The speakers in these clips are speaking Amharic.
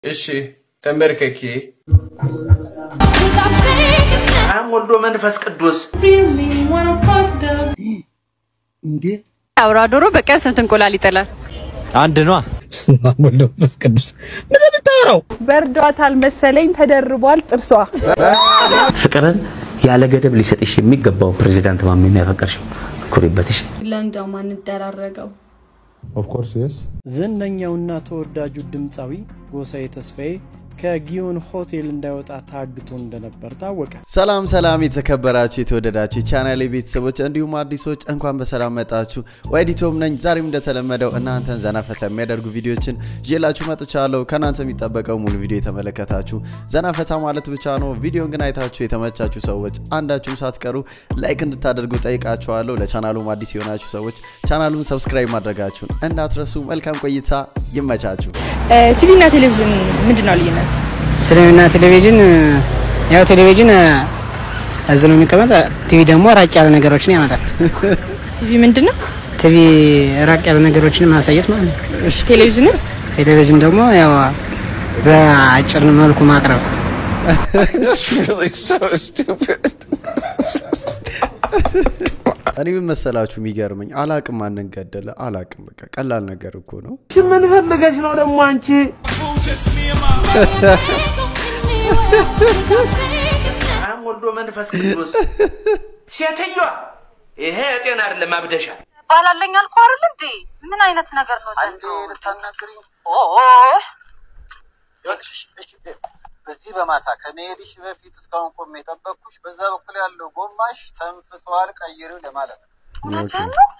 እሺ ተንበርከኬ። አብ ወልዶ መንፈስ ቅዱስ እንዴ አውራ ዶሮ በቀን ስንት እንቁላል ይጥላል? አንድ ኗ ወልዶ መንፈስ ቅዱስ ምን የምታወራው? በርዷታል መሰለኝ ተደርቧል ጥርሷ። ፍቅርን ያለ ገደብ ሊሰጥሽ የሚገባው ፕሬዚዳንት ማሜን ነው ያፈቀርሽው። ኩሪበትሽ። ለምደው ማንደራረገው ዝነኛውና ተወዳጁ ድምፃዊ ጎሳዬ ተስፋዬ ከጊዮን ሆቴል እንዳይወጣ ታግቶ እንደነበር ታወቀ። ሰላም ሰላም የተከበራችሁ የተወደዳችሁ የቻናሌ ቤተሰቦች እንዲሁም አዲሶች እንኳን በሰላም መጣችሁ። ዋይዲቶም ነኝ። ዛሬም እንደተለመደው እናንተን ዘና ፈታ የሚያደርጉ ቪዲዮችን ይዤላችሁ መጥቻለሁ። ከእናንተ የሚጠበቀው ሙሉ ቪዲዮ የተመለከታችሁ ዘና ፈታ ማለት ብቻ ነው። ቪዲዮን ግን አይታችሁ የተመቻችሁ ሰዎች አንዳችሁም ሳትቀሩ ላይክ እንድታደርጉ ጠይቃችኋለሁ። ለቻናሉም አዲስ የሆናችሁ ሰዎች ቻናሉን ሰብስክራይብ ማድረጋችሁን እንዳትረሱ። መልካም ቆይታ፣ ይመቻችሁ። ቲቪ እና ቴሌቪዥን ምንድን ነው ልዩነት? ቴሌቪዥንና ቴሌቪዥን ያው ቴሌቪዥን እዚህ ነው የሚቀመጥ፣ ቲቪ ደግሞ ራቅ ያለ ነገሮችን ያመጣል። ቲቪ ምንድን ነው? ቲቪ ራቅ ያለ ነገሮችን ማሳየት ማለት ነው። እሺ ቴሌቪዥንስ? ቴሌቪዥን ደግሞ ያው በአጭር መልኩ ማቅረብ። እኔ ምን መሰላችሁ የሚገርመኝ አላቅም፣ ማንን ገደለ አላቅም። በቃ ቀላል ነገር እኮ ነው። ምን ፈልገሽ ነው ደግሞ አንቺ? አብ ወልዶ መንፈስ ቅዱስ ሴትዮዋ፣ ይሄ ጤና አይደለም፣ አብደሻል። ባላለኝ አልኩ አይደል እንዴ? ምን አይነት ነገር ነው ዘንድሮ? ኦ በዚህ በማታ ከመሄድሽ በፊት እስካሁን ቆሜ የጠበቅኩሽ በዛ በኩል ያለው ጎማሽ ተንፍሷል፣ ቀይሪው ለማለት ነው። እውነትህን ነው?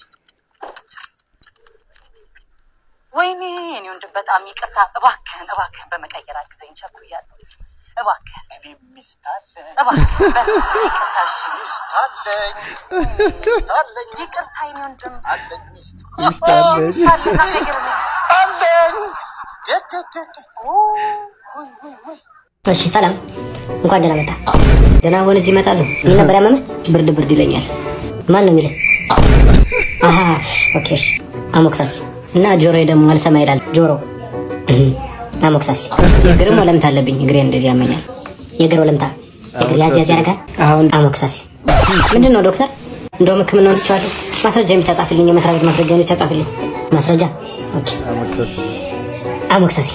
ወይኔ እኔ ወንድም በጣም ይቅርታ። እባክህን እባክህን በመቀየር አግዘኝ፣ ቸኩያለሁ። እባክህን እኔ ሚስት አለኝ፣ እባክህን በእናትህ ይቅርታ። እሺ ሚስት አለኝ፣ ሚስት አለኝ፣ ይቅርታ የኔ ወንድም አለኝ ሚስት ሚስት አለኝ። አለና ነገር አለኝ። ደደደደ ውይ ውይ ውይ እሺ ሰላም፣ እንኳን ደህና መጣ። ደህና ሆን እዚህ ይመጣሉ። ምን ነበር ያመመህ? ብርድ ብርድ ይለኛል። ማን ነው የሚለኝ? አሀ ኦኬ፣ እሺ አሞክሳስ እና ጆሮዬ ደግሞ አልሰማ ይላል። ጆሮ እህ፣ አሞክሳስ። የእግርም ወለምታ አለብኝ። እግሬ እንደዚህ ያመኛል። የእግር ወለምታ እግር ያዝ ያዝ ያደርጋል። አሁን አሞክሳስ ምንድን ነው ዶክተር? እንደውም ሕክምናውን ትቼዋለሁ። ማስረጃ ብቻ ጻፍልኝ። የመስሪያ ቤት ማስረጃ ብቻ ጻፍልኝ። ማስረጃ ኦኬ። መክሰስ አሞክሳስ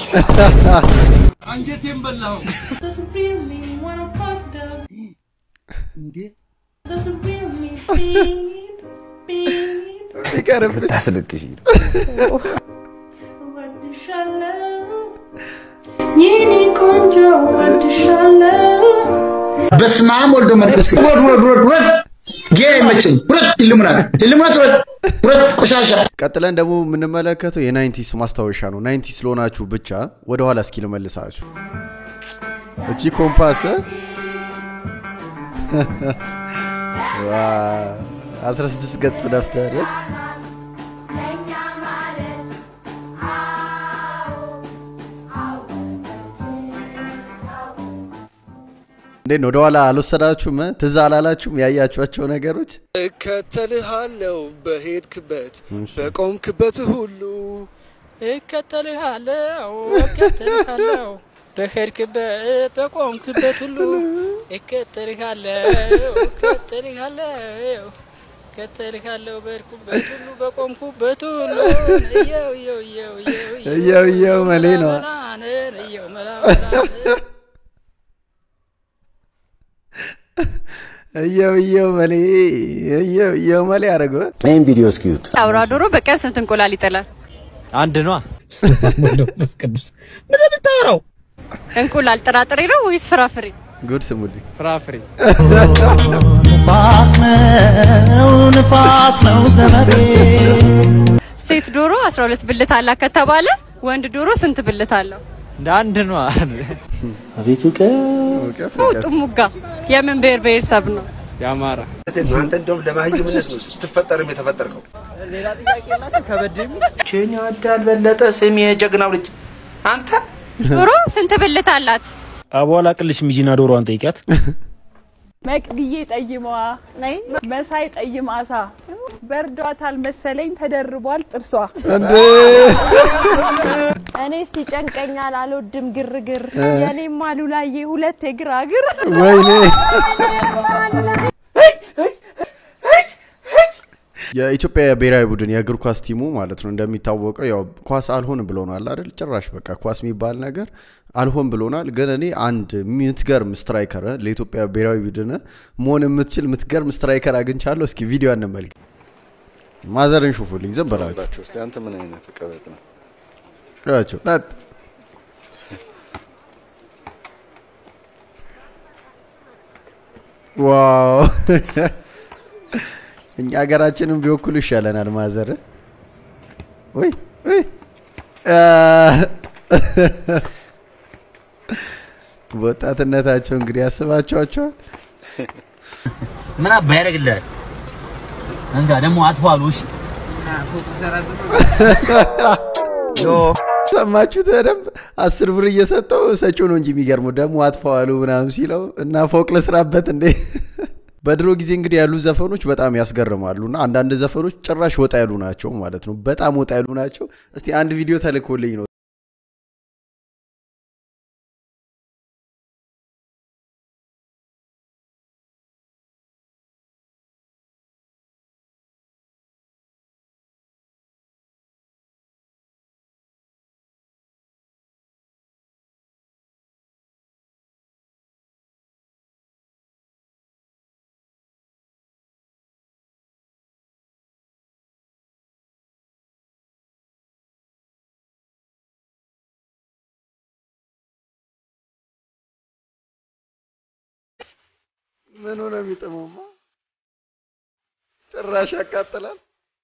እንዴ ይቀርብሽ። ታስለቅሽ በስመ አብ ወልዶ መንፈስ ቅዱስ ውረድ ውረድ ውረድ ውረድ ጌ አይመችም ውረድ ኢሉሚናት ኢሉሚናት ውረድ ውረድ ቆሻሻ ቀጥለን ደግሞ የምንመለከተው የናይንቲስ ማስታወሻ ነው። ናይንቲስ ስለሆናችሁ ብቻ ወደኋላ እስኪ ልመልሳችሁ። እቺ ኮምፓስ ዋ 16 ገጽ ደብተር እንዴት ነው? ወደኋላ አልወሰዳችሁም? ትዝ አላላችሁም? ያያችኋቸው ነገሮች እከተልሃለሁ በሄድክበት በቆምክበት ሁሉ እከተልሃለሁ እከተልሃለሁ በሄድክበት በቆምክበት ሁሉ እከተልሃለሁ እከተልሃለሁ እከተልሃለሁ በሄድኩበት ሁሉ በቆምኩበት ሁሉ እየው እየው እየው እየው እየው እየው መሌ ነዋ። መላነን እየው መላመላን እየው እየው መሌ እየው እየው መሌ አደረገ። ይህን ቪዲዮ እስኪዩት። አውራ ዶሮ በቀን ስንት እንቁላል ይጥላል? አንድ ኗ ወልዶ መንፈስ ቅዱስ ምን የምታወራው? እንቁላል ጥራጥሬ ነው ወይስ ፍራፍሬ? ጉድ ስሙልኝ። ፍራፍሬ ሴት ዶሮ 12 ብልት አላት ከተባለ ወንድ ዶሮ ስንት ብልት አለው? እንደ አንድ ኗ አቤት እውቀት! እውቀት ነው እውቀት። ጥሙጋ የምን ብሔር ብሔረሰብ ነው? የአማራ አንተ እንደውም ለማህይምነት ነው ስትፈጠርም የተፈጠርከው ሌላ ጥያቄ የላቸው ከበድ የሚል ቼን ያዳል በለጠ ስም የጀግናው ልጅ አንተ ዶሮ ስንት ብልት አላት? አቧላ ቅልሽ ሚጂና ዶሮዋን ጠይቂያት። መቅድዬ ጠይመዋ መሳይ ጠይም አሳ በርዷታል መሰለኝ ተደርቧል ጥርሷ። እንዴ እኔስ ይጨንቀኛል፣ አልወድም ግርግር። እ። የኔም አሉላዬ ሁለት የግራግር ወይኔ የኢትዮጵያ ብሔራዊ ቡድን የእግር ኳስ ቲሙ ማለት ነው እንደሚታወቀው ያው ኳስ አልሆን ብሎናል አይደል? ጭራሽ በቃ ኳስ የሚባል ነገር አልሆን ብሎናል። ግን እኔ አንድ የምትገርም ስትራይከር ለኢትዮጵያ ብሔራዊ ቡድን መሆን የምትችል የምትገርም ስትራይከር አግኝቻለሁ። እስኪ ቪዲዮ እንመልከት። ማዘርን ሹፉልኝ ዝም ብላችሁ እስቲ አንተ ምን አይነት ቀበጥ ነው? ያቸው ላት ዋው እኛ ሀገራችንም ቢወክሉ ይሻለናል። ማዘር ወይ ወይ አ፣ በወጣትነታቸው እንግዲህ ያስባቸዋቸዋል። ምን አባ ያደርግልሃል? እንጋ ደግሞ አጥፎ አሉ። እሺ ሰማችሁት? በደንብ አስር ብር እየሰጠው ሰጪው ነው እንጂ የሚገርመው ደግሞ አጥፈዋሉ ምናምን ሲለው እና ፎቅ ልስራበት እንዴ። በድሮ ጊዜ እንግዲህ ያሉ ዘፈኖች በጣም ያስገርማሉ እና አንዳንድ ዘፈኖች ጭራሽ ወጣ ያሉ ናቸው ማለት ነው። በጣም ወጣ ያሉ ናቸው። እስቲ አንድ ቪዲዮ ተልኮልኝ ነው ምን ሆነ የሚጥመውማ ጭራሽ ያቃጥላል።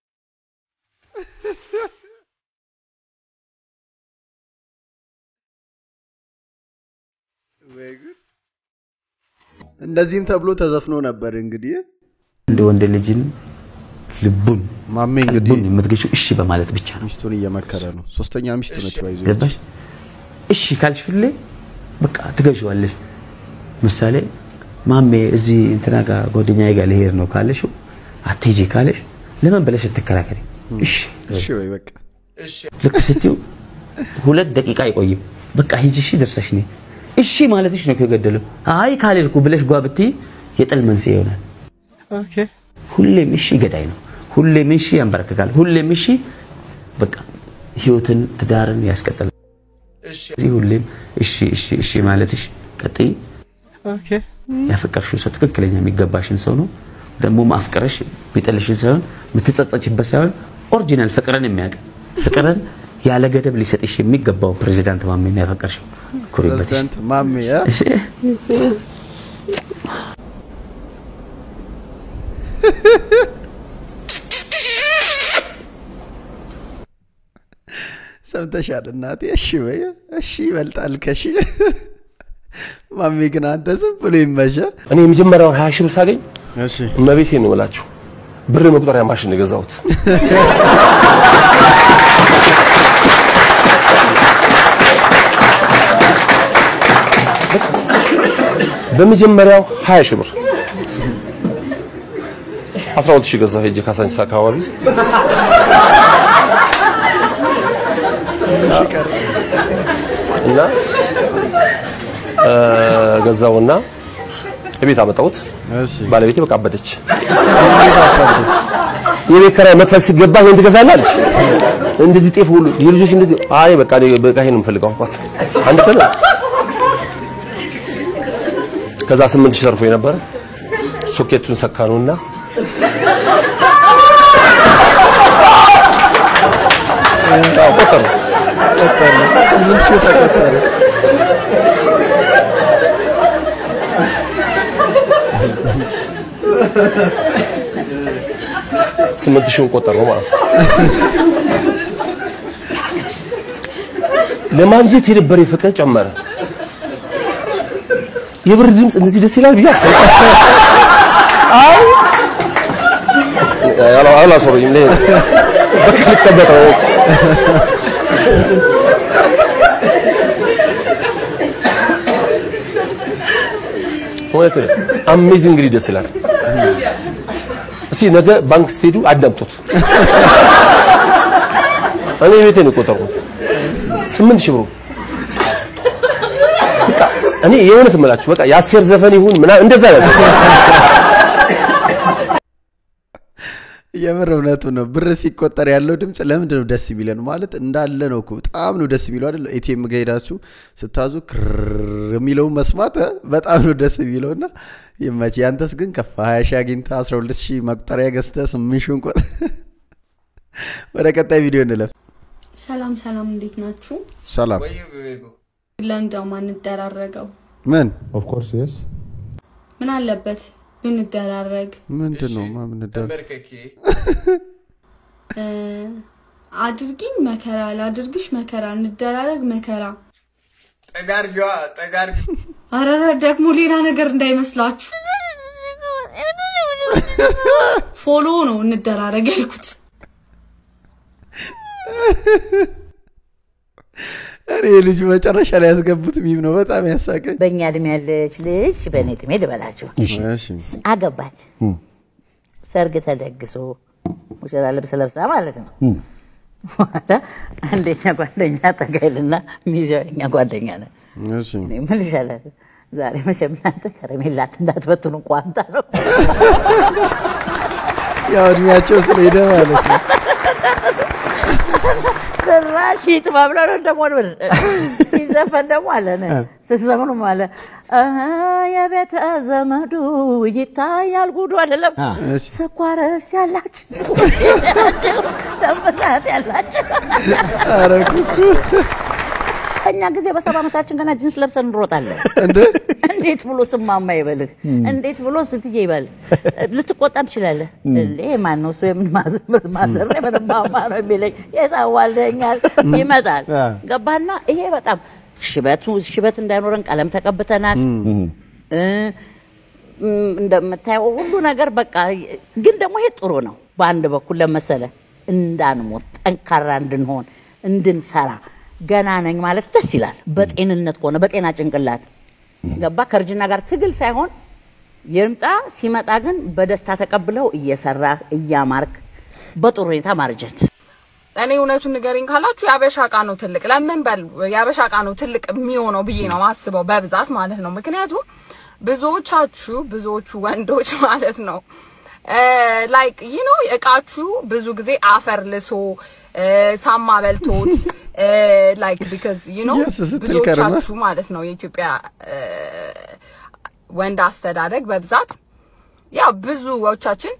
ወይ ጉድ! እንደዚህም ተብሎ ተዘፍኖ ነበር እንግዲህ እንደ ወንድ ልጅን ልቡን ማሜ እንግዲህ ልቡን የምትገዢው እሺ በማለት ብቻ ነው። ሚስቱን እየመከረ ነው። ሶስተኛ ሚስቱ ነች ባይዞ ገባሽ? እሺ ካልሽ ሁሌ በቃ ትገዢዋለሽ። ምሳሌ ማሜ እዚህ እንትና ጋር ጓደኛዬ ጋር ልሄድ ነው ካለሽው አትሄጂ ካለሽ ለምን ብለሽ ትከራከሪ። እሺ እሺ ወይ በቃ ልክ ስትይው ሁለት ደቂቃ አይቆይም። በቃ ሂጂ እሺ ደርሰሽ ነይ እሺ ማለትሽ ነው ከገደለው። አይ ካልልኩ ብለሽ ጓ ብትይ የጥል መንስኤ ይሆናል። ሁሌም እሺ ገዳይ ነው። ሁሌም እሺ ያንበረክካል። ሁሌም እሺ በቃ ህይወትን ትዳርን ያስቀጥላል። እዚህ ሁሌም እሺ እሺ እሺ ማለትሽ ቀጥይ። ያፈቀርሽው ሰው ትክክለኛ የሚገባሽን ሰው ነው። ደግሞ ማፍቀረሽ የሚጠልሽን ሳይሆን የምትጸጸችበት ሳይሆን ኦሪጂናል ፍቅርን የሚያውቅ ፍቅርን ያለ ገደብ ሊሰጥሽ የሚገባው ፕሬዚዳንት ማሜ ነው ያፈቀርሽው። ኩሪበት። ፕሬዝዳንት ማሜ አ? እሺ ሰምተሻል እናቴ? እሺ በይ እሺ ይበልጣል ከሺ። ማሜ ግን አንተ ዝም ብሎ ይመሸ። እኔ የመጀመሪያውን ሀያ ሺህ ብር ሳገኝ እሺ እመቤቴ ነው የምላችሁ ብር መቁጠሪያ ማሽን ነው የገዛሁት። በመጀመሪያው ሀያ ሺህ ብር አስራ ሁለት ሺህ ገዛሁ ሄጄ ካሳንቺስ አካባቢ እና እ፣ ገዛውና እቤት አመጣሁት። ባለቤቴ በቃ አበደች። የቤት ኪራይ መክፈል ሲገባ ይሄን ትገዛለህ አለች። እንደዚህ ጤፍ ሁሉ የልጆች እንደዚህ አይ በቃ እኔ በቃ ይሄን ነው የምፈልገው አልኳት። አንድ ቀን ከዛ ስምንት ሺህ ተርፎ የነበረ ሶኬቱን ሰካኑና አዎ ቆጠር ነው ስምንት ሺህ ተቆጠረ። ስምንት ሺውን ቆጠር ነው ማለት ነው። ለማግኘት የነበረ ፍቅር ጨመረ። የብር ድምፅ እንደዚህ ደስ ይላል ብዬ አስበ አይ አላ- አላስወሩኝም። እኔ በቃ ልቀመጥ ነው። እውነት ነው። አሜዚንግ ደስ ይላል። እስኪ ነገ ባንክ ስትሄዱ አዳምጡት። እኔ ቤቴ ነው የቆጠርኩት። ስምንት ሺህ ብሩ በቃ እኔ የእውነት እምላችሁ በቃ የአስቴር ዘፈን ይሁን ምናምን እንደዛ ነው የምር እውነቱ ነው። ብር ሲቆጠር ያለው ድምፅ ለምንድን ነው ደስ የሚለን? ማለት እንዳለ ነው እኮ በጣም ነው ደስ የሚለው አይደል? ኤቲኤም ጋ ሄዳችሁ ስታዙ ክር የሚለውን መስማት እ በጣም ነው ደስ የሚለው እና ይመች። ያንተስ ግን ከፋ 20 ሺህ አግኝተህ 12 ሺህ መቁጠሪያ ገዝተህ 8 ሺውን ቆጥ ወደ ቀጣይ ቪዲዮ እንለፍ። ሰላም ሰላም፣ እንዴት ናችሁ? ሰላም ለምደው ማንደራረገው ምን ኦፍኮርስ የስ ምን አለበት ብንደራረግ? ምንድን ነው ማምንደር እ፣ አድርጊኝ መከራ ላድርግሽ መከራ እንደራረግ መከራ ጠጋርጊዋ ጠጋርጊ አረረ ደግሞ ሌላ ነገር እንዳይመስላችሁ ፎሎ ነው እንደራረግ ያልኩት። እኔ ልጁ መጨረሻ ላይ ያስገቡት ሚም ነው በጣም ያሳቀኝ። በእኛ እድሜ ያለች ልጅ በእኔ እድሜ ልበላችሁ እሺ አገባች። ሰርግ ተደግሶ ሙሽራ ልብስ ለብሳ ማለት ነው። በኋላ አንደኛ ጓደኛ ጠጋይልና ሚዜው የኛ ጓደኛ ነው። እሺ እኔ ምን ይሻላል ዛሬ መቼም እናንተ ከረሜላት እንዳትበትኑ ቋንጣ ነው። ያው እድሜያቸው ስለሄደ ማለት ነው። ጭራሽ ጥባብ ነው ደግሞ ሲዘፈን ደግሞ አለ ነ ስትዘምኑ አለ እህ የቤተ ዘመዱ ይታያል ጉዱ አይደለም እሺ። ስኳርስ ያላችሁ ደመሳት ያላችሁ ኧረ ኩኩ እኛ ጊዜ በሰባ ዓመታችን ገና ጅንስ ለብሰን እንሮጣለን። እንደ እንዴት ብሎ ስማማ ይበልህ? እንዴት ብሎ ስትዬ ይበል? ልትቆጣ ትችላለህ። እንዴ ማን ነው እሱ የምን ማዘር ማዘር ነው የምን ማማ ነው የሚለኝ የታዋልደኛል ይመጣል። ገባና ይሄ በጣም ሽበቱ ሽበት እንዳይኖረን ቀለም ተቀብተናል። እ፣ እም፣ እንደምታየው ሁሉ ነገር በቃ ግን ደግሞ ይሄ ጥሩ ነው። በአንድ በኩል ለመሰለ እንዳንሞት ጠንካራ እንድንሆን እንድንሰራ ገና ነኝ ማለት ደስ ይላል። በጤንነት ከሆነ በጤና ጭንቅላት ገባ ከእርጅና ጋር ትግል ሳይሆን ይምጣ ሲመጣ ግን በደስታ ተቀብለው እየሰራ እያማርክ በጥሩ ሁኔታ ማርጀት እኔ እውነቱን ንገሪኝ ካላችሁ የአበሻ እቃ ነው ትልቅ። ለምን በል የአበሻ እቃ ነው ትልቅ የሚሆነው ብዬ ነው ማስበው በብዛት ማለት ነው። ምክንያቱም ብዙዎቻችሁ ብዙዎቹ ወንዶች ማለት ነው ላይክ ይህ ነው እቃችሁ ብዙ ጊዜ አፈር ልሶ እ፣ ሳማ በልቶት ላይክ ቢካዝ ዩ ኖ Yes ስትል ከርመህ። ብዙዎቻችሁ ማለት ነው የኢትዮጵያ እ፣ ወንድ አስተዳደግ በብዛት ያው ብዙዎቻችን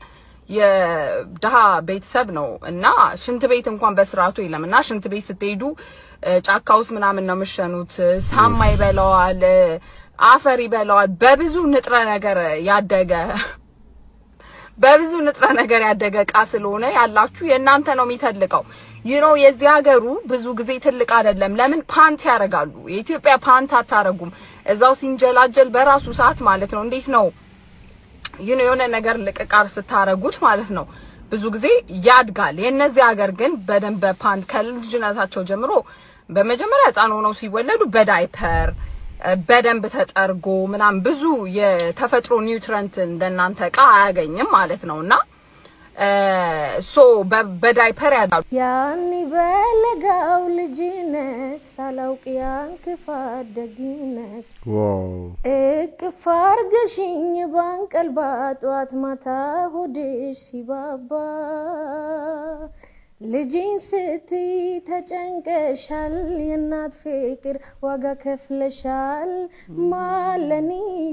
የድሃ ቤተሰብ ነው እና ሽንት ቤት እንኳን በስርዓቱ የለም እና ሽንት ቤት ስትሄዱ እ፣ ጫካ ውስጥ ምናምን ነው የምሸኑት። ሳማ ይበላዋል፣ እ፣ አፈር ይበላዋል። በብዙ ንጥረ ነገር ያደገ በብዙ ንጥረ ነገር ያደገ እቃ ስለሆነ ያላችሁ የእናንተ ነው የሚተልቀው። ዩ ኖ የዚህ ሀገሩ ብዙ ጊዜ ትልቅ አይደለም። ለምን ፓንት ያደርጋሉ? የኢትዮጵያ ፓንት አታረጉም። እዛው ሲንጀላጀል በራሱ ሰዓት ማለት ነው። እንዴት ነው ዩ ኖ የሆነ ነገር ልቅቃር ስታረጉት ማለት ነው ብዙ ጊዜ ያድጋል። የእነዚህ ሀገር ግን በደንብ በፓንት ከልጅነታቸው ጀምሮ በመጀመሪያ ህፃን ሆነው ሲወለዱ በዳይፐር እ፣ በደንብ ተጠርጎ ምናምን ብዙ የተፈጥሮ ኒውትረንት እንደናንተ እቃ አያገኝም ማለት ነው እና ሶ በዳይፐር ያዳሉ። ያኔ በለጋው ልጅነት ሳላውቅ ያን ክፋት ደግነት ዋው እቅፍ አርገሽኝ ባንቀልባ ጧት ማታ ሆድሽ ሲባባ ልጅን ስትይ ተጨንቀሻል፣ የእናት ፍቅር ዋጋ ከፍለሻል፣ ማለኒ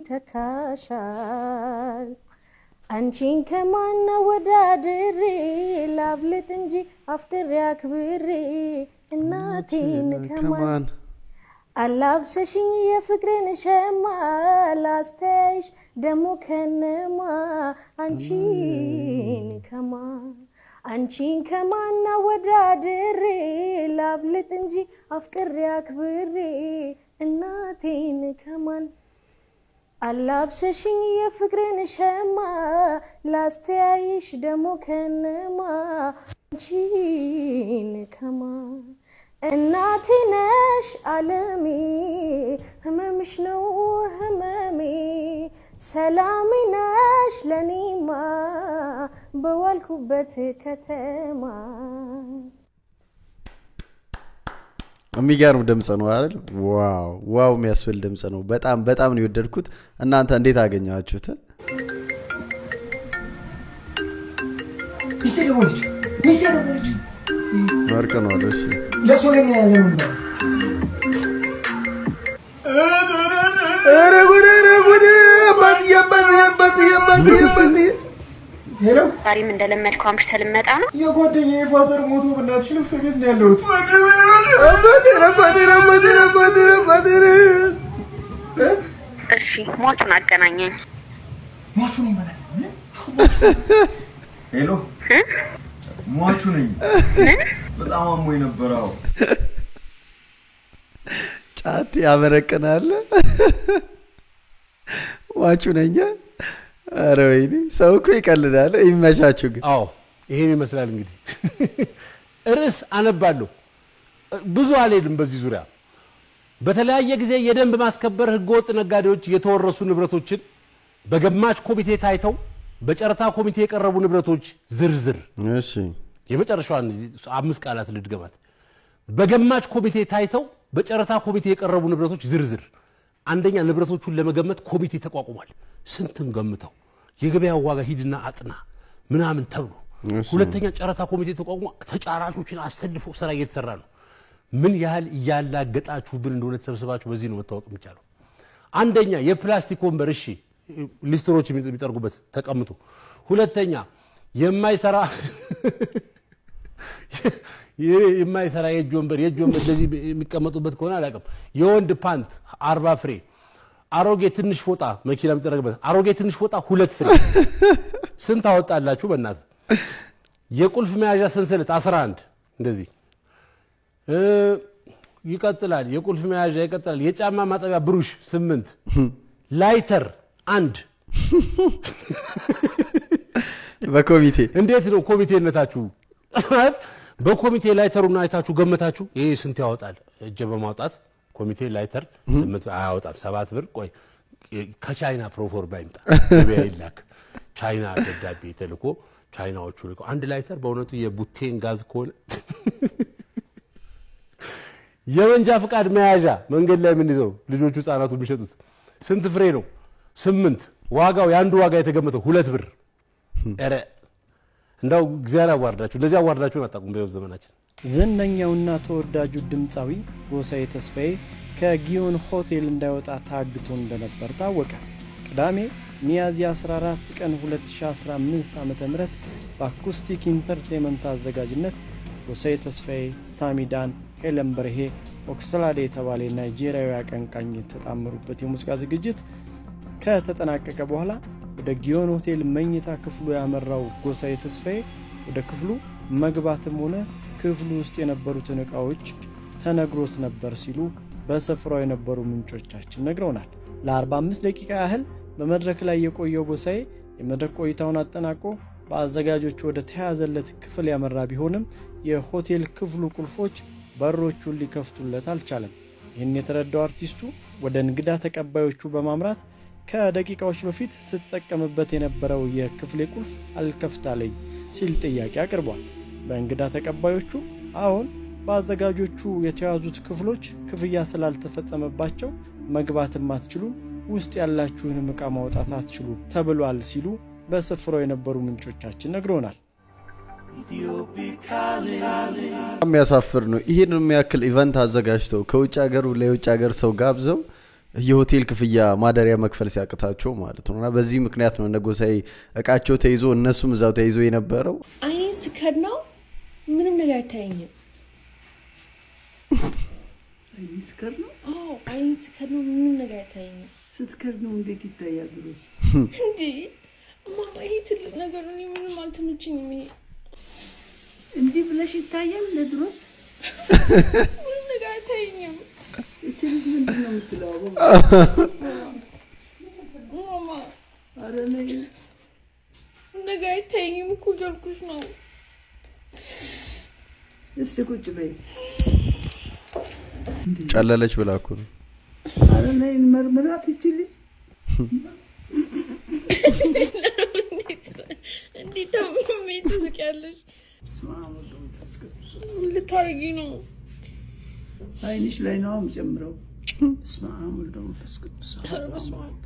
ተካሻል። አንቺን ከማና ወዳድሬ ላብልጥ እንጂ አፍቅሬ አክብሬ እናቴን ከማን ከማን አላብሰሽኝ የፍቅርን ሸማ ላስተያይሽ ደሞ ከነማ አንቺን ከማ አንቺን ከማና ወዳድሬ ላብልጥ እንጂ አፍቅሬ አክብሬ እናቴን ከማን አላብሰሽኝ የፍቅርን ሸማ ላስተያይሽ ደሞ ከነማ አንቺን ከማ እናቴ ነሽ አለሜ ህመምሽ ነው ህመሜ ሰላሜ ነሽ ለኔማ በዋልኩበት ከተማ የሚገርም ድምፅ ነው አይደል? ዋው ዋው የሚያስብል ድምፅ ነው። በጣም በጣም ነው የወደድኩት። እናንተ እንዴት አገኛችሁት? ሚስቴ ደወለች። ሚስቴ ደወለች። ወርቅ ነው አለ። እሺ ለቅሶ ላይ ነው ያለ ነው። ኧረ ጉድ ኧረ ጉድ አባትዬ አባትዬ አባትዬ አባትዬ አባትዬ ሄሎ ዛሬም እንደለመድከው አምሽተህ ልትመጣ ነው? የጓደኛዬ ፋዘር ሞቶ በእናትሽ ልብስ ቤት ነው ያለሁት። አባቴን አባቴን አባቴን አባቴን አባቴን እሺ ሟቹን አገናኘኝ። ሟቹን ይመላል። ሄሎ ሟቹ ነኝ። በጣም አሞኝ ነበር። አዎ ጫት ያመረቅናል። ዋቹ ነኝ። ኧረ ወይኔ ሰው እኮ ይቀልዳል። ይመቻችሁ ግን። አዎ ይሄን ይመስላል እንግዲህ ርዕስ አነባለሁ። ብዙ አልሄድም በዚህ ዙሪያ። በተለያየ ጊዜ የደንብ ማስከበር ህገወጥ ነጋዴዎች የተወረሱ ንብረቶችን በገማች ኮሚቴ ታይተው በጨረታ ኮሚቴ የቀረቡ ንብረቶች ዝርዝር እሺ የመጨረሻዋን አምስት ቃላት ልድገማት። በገማች ኮሚቴ ታይተው በጨረታ ኮሚቴ የቀረቡ ንብረቶች ዝርዝር። አንደኛ ንብረቶቹን ለመገመት ኮሚቴ ተቋቁሟል። ስንትን ገምተው የገበያው ዋጋ ሂድና አጥና ምናምን ተብሎ እሺ። ሁለተኛ ጨረታ ኮሚቴ ተቋቁሞ ተጫራቾችን አሰልፎ ስራ እየተሰራ ነው። ምን ያህል እያላገጣችሁብን እንደሆነ ተሰብስባችሁ በዚህ ነው መታወቅ የሚቻለው። አንደኛ የፕላስቲክ ወንበር እሺ፣ ሊስትሮች የሚጠርጉበት ተቀምጦ። ሁለተኛ የማይሰራ የማይሰራ የእጅ ወንበር የእጅ ወንበር እንደዚህ የሚቀመጡበት ከሆነ አላውቅም። የወንድ ፓንት አርባ ፍሬ፣ አሮጌ ትንሽ ፎጣ መኪና የሚጠረግበት አሮጌ ትንሽ ፎጣ ሁለት ፍሬ። ስንት አወጣላችሁ? በእናት የቁልፍ መያዣ ሰንሰለት 11 እንደዚህ እ ይቀጥላል። የቁልፍ መያዣ ይቀጥላል። የጫማ ማጠቢያ ብሩሽ ስምንት ላይተር አንድ በኮሚቴ እንዴት ነው ኮሚቴነታችሁ? በኮሚቴ ላይተሩን አይታችሁ ገመታችሁ? ይሄ ስንት ያወጣል? እጀ በማውጣት ኮሚቴ ላይተር ስምንት አያወጣም፣ ሰባት ብር። ቆይ ከቻይና ፕሮፎርማ ይምጣ ገበያ ይላክ። ቻይና ደብዳቤ ተልኮ ቻይናዎቹ ልከው አንድ ላይተር በእውነቱ የቡቴን ጋዝ ከሆነ የመንጃ ፍቃድ መያዣ መንገድ ላይ የምንይዘው ልጆቹ ህጻናቱ የሚሸጡት ስንት ፍሬ ነው? ስምንት ዋጋው የአንዱ ዋጋ የተገመተው ሁለት ብር። ኧረ እንዳው እግዚአብሔር አዋርዳችሁ እንደዚህ አዋርዳችሁን አታውቁም በህይወት ዘመናችን። ዝነኛውና ተወዳጁ ድምፃዊ ጎሳዬ ተስፋዬ ከጊዮን ሆቴል እንዳይወጣ ታግቶ እንደነበር ታወቀ። ቅዳሜ ሚያዝያ 14 ቀን 2015 ዓ ም በአኩስቲክ ኢንተርቴንመንት አዘጋጅነት ጎሳዬ ተስፋዬ፣ ሳሚዳን፣ ሄለን በርሄ፣ ኦክስላዴ የተባለ ናይጄሪያዊ አቀንቃኝ የተጣመሩበት የሙዚቃ ዝግጅት ከተጠናቀቀ በኋላ ወደ ጊዮን ሆቴል መኝታ ክፍሉ ያመራው ጎሳዬ ተስፋዬ ወደ ክፍሉ መግባትም ሆነ ክፍሉ ውስጥ የነበሩትን ዕቃዎች ተነግሮት ነበር ሲሉ በስፍራው የነበሩ ምንጮቻችን ነግረውናል። ለ45 ደቂቃ ያህል በመድረክ ላይ የቆየው ጎሳዬ የመድረክ ቆይታውን አጠናቆ በአዘጋጆቹ ወደ ተያዘለት ክፍል ያመራ ቢሆንም የሆቴል ክፍሉ ቁልፎች በሮቹን ሊከፍቱለት አልቻለም። ይህን የተረዳው አርቲስቱ ወደ እንግዳ ተቀባዮቹ በማምራት ከደቂቃዎች በፊት ስጠቀምበት የነበረው የክፍሌ ቁልፍ አልከፍታለኝ ሲል ጥያቄ አቅርቧል። በእንግዳ ተቀባዮቹ አሁን በአዘጋጆቹ የተያዙት ክፍሎች ክፍያ ስላልተፈጸመባቸው መግባትም አትችሉም፣ ውስጥ ያላችሁንም ዕቃ ማውጣት አትችሉ ተብሏል ሲሉ በስፍራው የነበሩ ምንጮቻችን ነግረውናል። የሚያሳፍር ነው። ይህን የሚያክል ኢቨንት አዘጋጅተው ከውጭ ሀገሩ ለውጭ ሀገር ሰው ጋብዘው የሆቴል ክፍያ ማደሪያ መክፈል ሲያቅታቸው ማለት ነው። እና በዚህ ምክንያት ነው እነ ጎሳዬ እቃቸው ተይዞ እነሱም እዛው ተይዞ የነበረው። አይኔን ስከድ ነው ምንም ነገር አይታየኝም። አይኔ ስከር ነው? አዎ አይኔን ስከድ ነው ምንም ነገር አይታየኝም። ስትከር ነው እንዴት ይታያል ብሎስ? እንዴ ማማ፣ ይሄ ትልቅ ነገር ነው። እኔ ምንም አልተመቸኝም። ይሄ እንዲህ ብለሽ ይታያል ለድሮስ? ምንም ነገር አይታየኝም። እቺ ልጅ ምንድን ነው የምትለው? ማማ፣ ኧረ ነይ ነገር አይታየኝም እኮ እያልኩሽ ነው። እስቲ ቁጭ በይ። ጨለለች ብላ እኮ ነው። ኧረ ነይ መርምራት ይቺ ልጅ እንዴት ታምሜ ትስቂያለሽ? ምን ልታረጊ ነው? አይንሽ ላይ ነው የምጨምረው። በስመ አብ ወወልድ ወመንፈስ ቅዱስ አሐዱ አምላክ።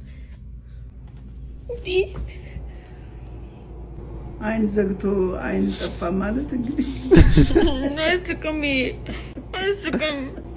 አይን ዘግቶ አይን ጠፋ ማለት እንግዲህ አያስቅም፣ አያስቅም።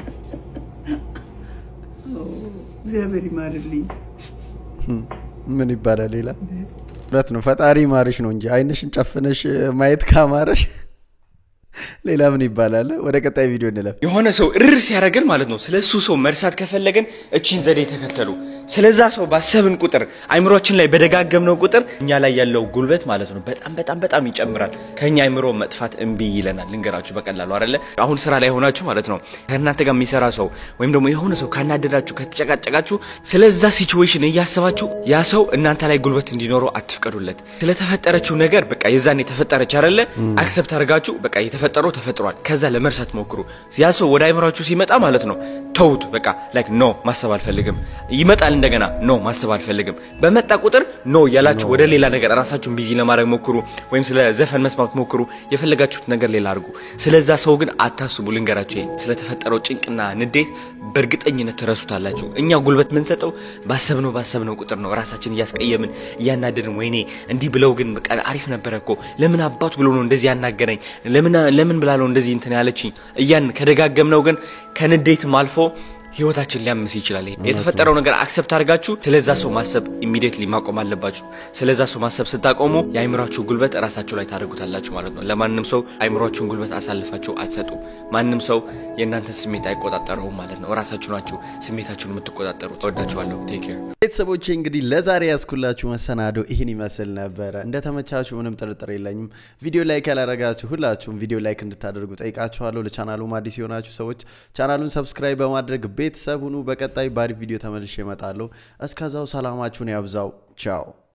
እግዚአብሔር ይማርልኝ። ምን ይባላል ሌላ? እውነት ነው ፈጣሪ ማርሽ ነው እንጂ አይንሽን ጨፍነሽ ማየት ካማረሽ ሌላ ምን ይባላል? ወደ ቀጣይ ቪዲዮ እንለፍ። የሆነ ሰው እርር ሲያደርገን ማለት ነው። ስለ እሱ ሰው መርሳት ከፈለገን እቺን ዘዴ ተከተሉ። ስለዛ ሰው ባሰብን ቁጥር አይምሮችን ላይ በደጋገምነው ቁጥር እኛ ላይ ያለው ጉልበት ማለት ነው በጣም በጣም በጣም ይጨምራል። ከኛ አይምሮ መጥፋት እምቢ ይለናል። ልንገራችሁ በቀላሉ አይደለ? አሁን ስራ ላይ ሆናችሁ ማለት ነው ከእናንተ ጋር የሚሰራ ሰው ወይም ደግሞ የሆነ ሰው ካናደዳችሁ፣ ከተጨቃጨቃችሁ ስለዛ ሲቹዌሽን እያሰባችሁ ያ ሰው እናንተ ላይ ጉልበት እንዲኖረው አትፍቀዱለት። ስለተፈጠረችው ነገር በቃ የዛን የተፈጠረች አይደለ አክሰፕት አድርጋችሁ በቃ የተፈጠረው ተፈጥሯል። ከዛ ለመርሳት ሞክሩ። ያ ሰው ወደ አይምሯችሁ ሲመጣ ማለት ነው ተውት። በቃ ላይክ ኖ ማሰብ አልፈልግም። ይመጣል እንደገና ኖ ማሰብ አልፈልግም። በመጣ ቁጥር ኖ እያላችሁ ወደ ሌላ ነገር ራሳችሁን ቢዚ ለማድረግ ሞክሩ፣ ወይም ስለ ዘፈን መስማት ሞክሩ። የፈለጋችሁት ነገር ሌላ አድርጉ። ስለዛ ሰው ግን አታስቡ። ልንገራችሁ፣ ይሄ ስለተፈጠረው ጭንቅና ንዴት በእርግጠኝነት ትረሱታላችሁ። እኛ ጉልበት የምንሰጠው ባሰብነው ባሰብነው ቁጥር ነው። ራሳችን እያስቀየምን እያናደድን፣ ወይኔ እንዲህ ብለው ግን በቃ አሪፍ ነበረ እኮ ለምን አባቱ ብሎ ነው እንደዚህ ያናገረኝ ለምን ለምን ብላ ነው እንደዚህ እንትን ያለችኝ እያን ከደጋገምነው ግን ከንዴትም አልፎ ህይወታችን ሊያምስ ይችላል። የተፈጠረው ነገር አክሰፕት አድርጋችሁ ስለዛ ሰው ማሰብ ኢሚዲየትሊ ማቆም አለባችሁ። ስለዛ ሰው ማሰብ ስታቆሙ የአይምሯችሁ ጉልበት ራሳችሁ ላይ ታደርጉታላችሁ ማለት ነው። ለማንም ሰው አይምሯችሁን ጉልበት አሳልፋችሁ አትሰጡም። ማንም ሰው የእናንተን ስሜት አይቆጣጠረውም ማለት ነው። ራሳችሁ ናችሁ ስሜታችሁን የምትቆጣጠሩት። ወዳችኋለሁ። ቴክ ኬር ቤተሰቦቼ እንግዲህ ለዛሬ ያስኩላችሁ መሰናዶ ይህን ይመስል ነበረ። እንደተመቻችሁ ምንም ጥርጥር የለኝም። ቪዲዮ ላይክ ያላረጋችሁ ሁላችሁም ቪዲዮ ላይክ እንድታደርጉ ጠይቃችኋለሁ። ለቻናሉም አዲስ የሆናችሁ ሰዎች ቻናሉን ሰብስክራይብ በማድረግ ቤተሰብ ሁኑ። በቀጣይ ባሪ ቪዲዮ ተመልሼ እመጣለሁ። እስከዛው ሰላማችሁን ያብዛው። ቻው